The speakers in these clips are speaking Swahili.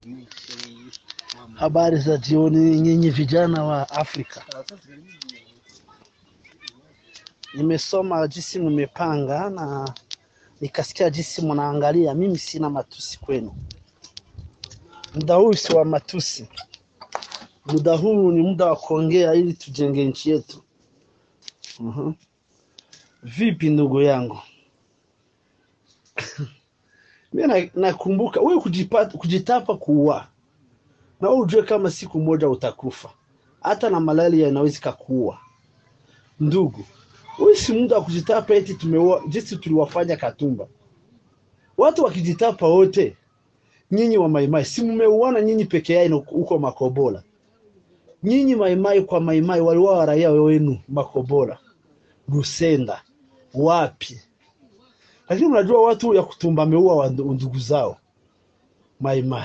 Habari za jioni nyinyi vijana wa Afrika. Nimesoma jinsi mmepanga na nikasikia jinsi mnaangalia. Mimi sina matusi kwenu. Muda huu si wa matusi, muda huu ni muda wa kuongea ili tujenge nchi yetu. Mhm. Vipi ndugu yangu? Mimi na- nakumbuka wewe kujipata kujitapa kuua na wewe ujue kama siku moja utakufa, hata na malaria inaweza ikakuua. Ndugu, huyu si muda wa kujitapa eti tumeua jinsi tuliwafanya Katumba. Watu wakijitapa wote, nyinyi wa Maimai si mmeuana nyinyi peke yenu huko Makobola? Nyinyi Maimai kwa Maimai waliua raia wenu Makobola, Rusenda, wapi? Lakini mnajua watu ya Kutumba ameua wa ndu- ndugu zao Maimai.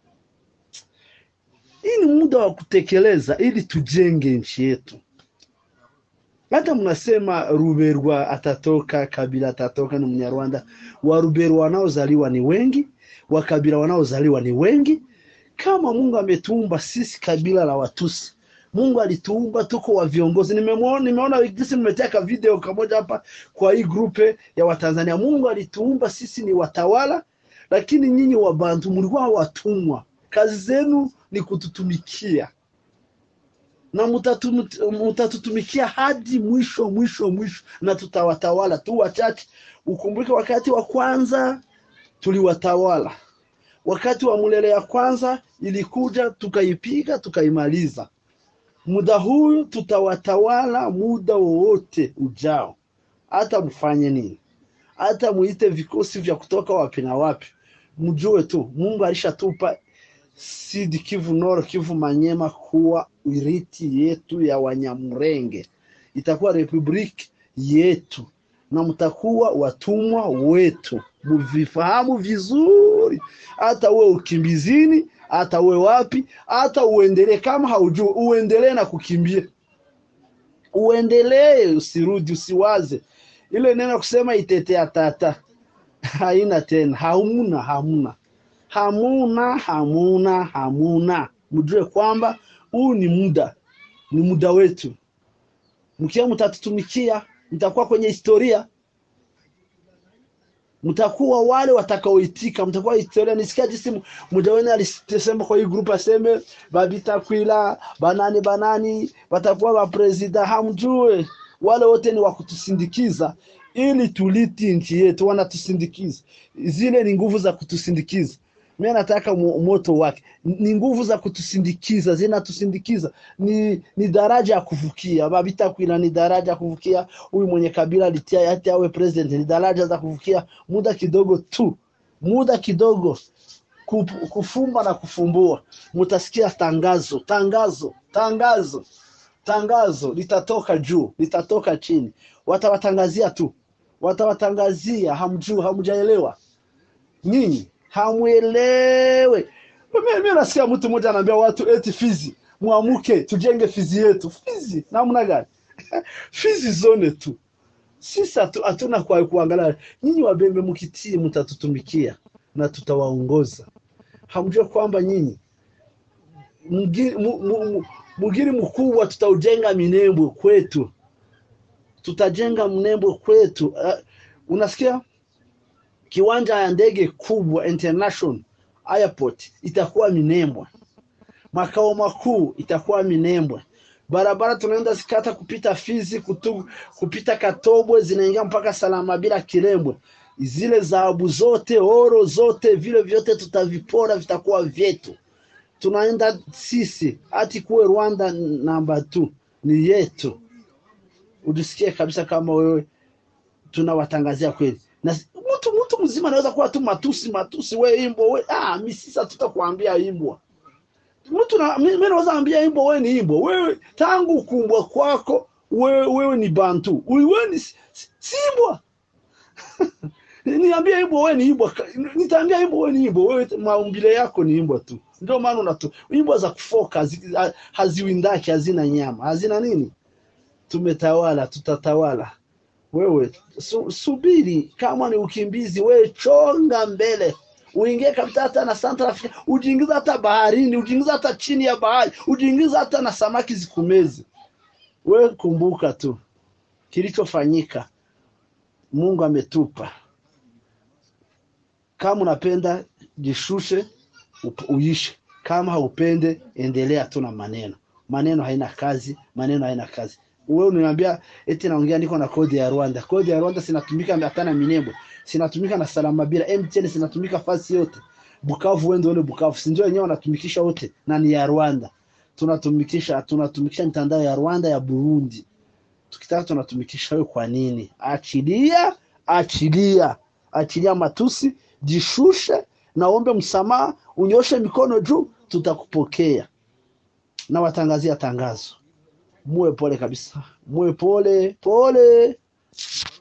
Hii ni muda wa kutekeleza ili tujenge nchi yetu. Hata mnasema Ruberwa atatoka, Kabila atatoka, ni Mnyarwanda. Wa Ruberwa wanaozaliwa ni wengi, wa Kabila wanaozaliwa ni wengi. Kama Mungu ametuumba sisi kabila la Watusi, Mungu alituumba tuko wa viongozi. Nimemuona, nimeona jinsi mmeteka video kamoja hapa kwa hii grupe ya Watanzania. Mungu alituumba sisi ni watawala, lakini nyinyi Wabantu mlikuwa watumwa. Kazi zenu ni kututumikia na mutatu- mutatutumikia hadi mwisho mwisho mwisho, na tutawatawala tu wachache. Ukumbuke wakati wa kwanza tuliwatawala, wakati wa Mulele ya kwanza ilikuja tukaipiga tukaimaliza. Muda huu tutawatawala muda wowote ujao, hata mfanye nini, hata muite vikosi vya kutoka wapi na wapi, mjue tu Mungu alishatupa Sud Kivu, Nord Kivu, Manyema kuwa urithi yetu ya Wanyamurenge, itakuwa republiki yetu na mtakuwa watumwa wetu, muvifahamu vizuri. Hata uwe ukimbizini, hata uwe wapi, hata uendelee kama haujui, uendelee na kukimbia, uendelee, usirudi, usiwaze ile neno kusema itetea tata haina tena, hamuna, hamuna hamuna hamuna hamuna. Mjue kwamba huu ni muda, ni muda wetu. Mkiwa mtatutumikia, mtakuwa kwenye historia, mtakuwa wale watakaoitika, mtakuwa historia. Nisikia jinsi mmoja wenu alisema kwa hii group, aseme babitakwila banani banani watakuwa wapresida. Hamjue wale wote ni wa kutusindikiza ili tuliti nchi yetu, wanatusindikiza. Zile ni nguvu za kutusindikiza mi nataka mo- moto wake ni nguvu za kutusindikiza, zinatusindikiza ni, ni daraja ya kuvukia. Babitakwila ni daraja ya kuvukia. Huyu mwenye kabila litia hati awe president ni daraja za kuvukia, muda kidogo tu, muda kidogo kup- kufumba na kufumbua. Mutasikia tangazo, tangazo, tangazo, tangazo litatoka juu, litatoka chini, watawatangazia tu, watawatangazia. Hamjui, hamjaelewa nyinyi hamwelewe. Mimi mimi nasikia mtu mmoja anaambia watu eti Fizi, mwamuke tujenge Fizi yetu. Fizi namna gani? Fizi zone tu, sisi hatu- hatuna kwa kuangalia. Nyinyi Wabembe mkitii, mtatutumikia na tutawaongoza. Hamjue kwamba nyinyi mgiri mu- mu- mu- mugiri mkubwa tutaujenga Minembwe kwetu, tutajenga Minembwe kwetu. Uh, unasikia kiwanja ya ndege kubwa international airport itakuwa Minembwe, makao makuu itakuwa Minembwe. Barabara tunaenda zikata kupita Fizi kutu, kupita Katobwe zinaingia mpaka Salama bila Kirembwe. Zile dhahabu zote oro zote vile vyote tutavipora, vitakuwa vyetu. Tunaenda sisi hati kuwe Rwanda namba tu ni yetu. Ujisikie kabisa kama wewe tunawatangazia kweli na mtu mtu mzima anaweza kuwa tu matusi matusi, we imbo we, ah, mi sisa tutakwambia imbwa mtu na mi mi naweza ambia imbo we ni imbo wewe, tangu kumbwa kwako wewe, wewe ni bantu Ui- wewe ni si si- si imbwa niambia imbwa we ni imbwa, Ka- nitaambia imbwa we ni imbwa, wewe maumbile yako ni imbwa tu. Ndio maana unatu imbwa za kufoka hazi- ha- haziwindaki, hazina nyama, hazina nini. Tumetawala, tutatawala wewe su, subiri. Kama ni ukimbizi, wewe chonga mbele, uingie kabisa hata na Central Africa, ujiingiza hata baharini, ujiingiza hata chini ya bahari, ujiingiza hata na samaki zikumeze. We kumbuka tu kilichofanyika, Mungu ametupa. Kama unapenda jishushe, up- uishe. Kama haupende, endelea tu na maneno. Maneno haina kazi, maneno haina kazi. Wewe unaniambia eti naongea niko na kodi ya Rwanda. Kodi ya Rwanda sinatumika hata na Minembwe, sinatumika na Salamabila, MTN sinatumika fasi yote. Bukavu, wende wale Bukavu, si ndio wenyewe wanatumikisha wote na ni ya Rwanda. Tunatumikisha tunatumikisha mitandao ya Rwanda ya Burundi. Tukitaka tunatumikisha wewe kwa nini? Achilia, achilia, achilia matusi, jishushe, naombe msamaha, unyoshe mikono juu, tutakupokea. Na watangazia tangazo, muwe pole kabisa, muwe pole pole.